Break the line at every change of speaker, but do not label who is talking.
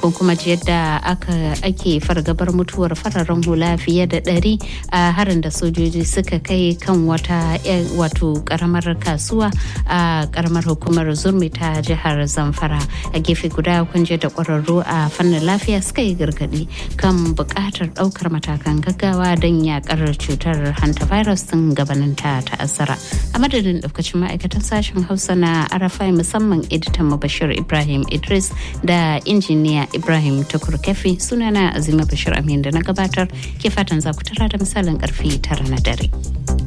ko kuma ji yadda aka ake fargabar mutuwar fararen hula fiye da ɗari a harin da sojoji suka kai kan wata wato karamar kasuwa a karamar hukumar zurmi ta jihar zamfara a gefe guda kun je da kwararru a fannin lafiya suka yi gargaɗi kan buƙatar ɗaukar matakan gaggawa don yakar cutar hantavirus tun gabanin ta ta'azzara a madadin ɗaukacin ma'aikatan sashen hausa na arafai musamman editan bashir ibrahim idris da injiniya ibrahim tukur kefi sunana azima bashir amin da na gabatar ke fatan za ku tara da misalin karfe tara na dare.